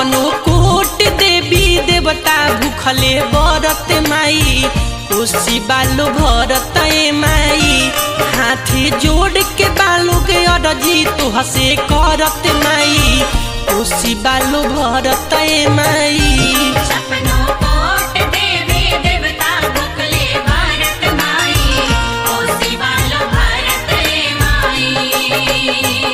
छपनो कोट देवी देवता भूखले बरत माई कोसी बालो भरत ए माई हाथे जोड़ के बालो के अरजी तो हसे करत माई कोसी बालो भरत ए माई सपनो कोट देवी देवता भुखले भारत माई कोसी बालो भारत रे माई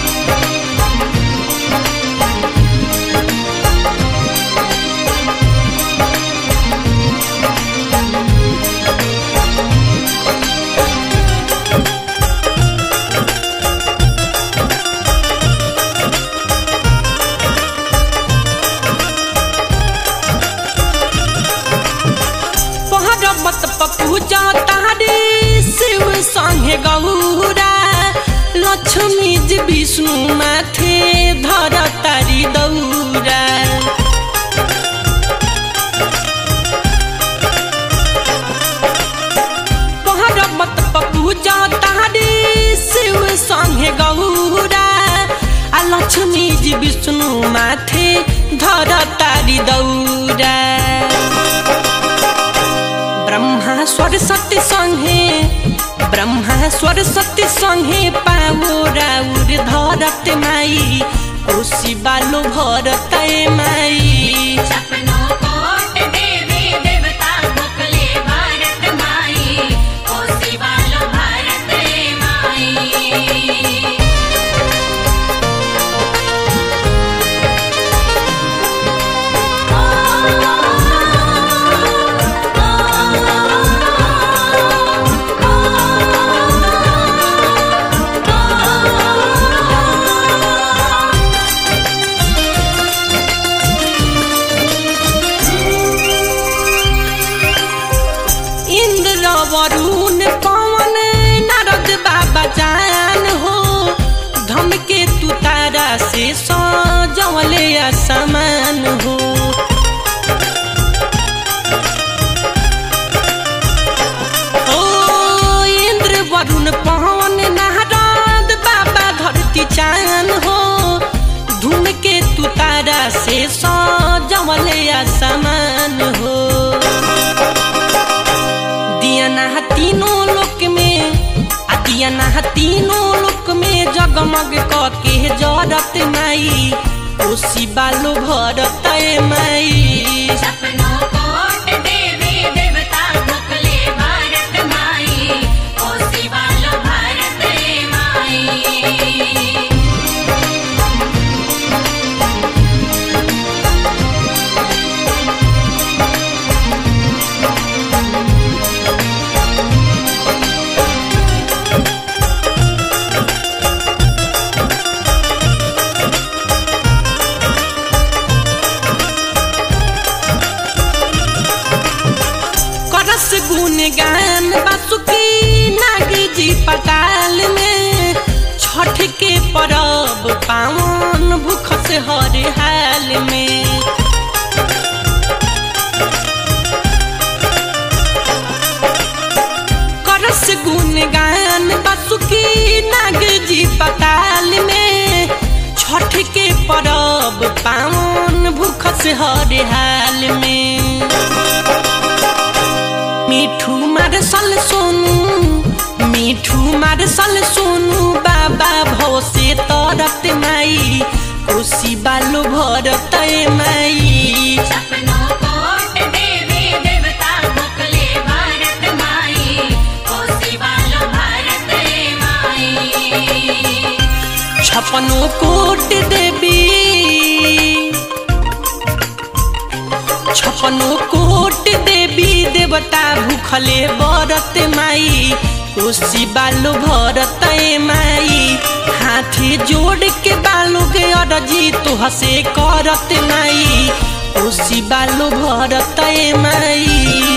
पहरबत पपूजा तारे शिव संगे गौरा लक्ष्मी जी विष्णु माथे धर तारी दौरा पहरबत पपूजा तारे शिव संगे गौरा आ लक्ष्मी जी विष्णु माथे धर तारी दौरा ब्रह्मा सरस्वती संगे ब्रह्मा सरस्वती संगे पावो राउर धरत माई कोसी बालो भरत माई सपनो कोट देवी देवता भुखले भारत माई कोसी बालो भारत रे माई इंद्र वरुण पवन नारद बाबा जान हो धमके तू तारा से सजवले असमान हो ओ इंद्र वरुण पवन नारद बाबा धरती चान हो धूमके तू तारा से सजवले असमान हो दियाना तीनों लोक में आ दियाना तीनों लोक में जगमग क के जरत माई कोसी बालो भरत माई सपनो कोट देवी देवता भुखले भारत माई कोसी बालो भारत रे माई करस गुण गान बासुकी नागी जी पताल में छठ के परब पावन भूख से हर हाल में करस गुण गान बासुकी नाग जी पताल में छठ के परब पावन भूख से हर हाल में मिठू मारसल सोनू मिठू मारसल सोनू बाबा भव से तरत माई कोसी बालो भरत माई सपनो कोट देवी देवता भुखले भारत माई कोसी बालो भारत रे माई छपनो कोट देवी छपनो कोट देवी देवता भूखले बरत माई कोसी बालो भरत माई हाथे जोड़ के बालो के अरजी तो हसे करत माई कोसी बालो भरत माई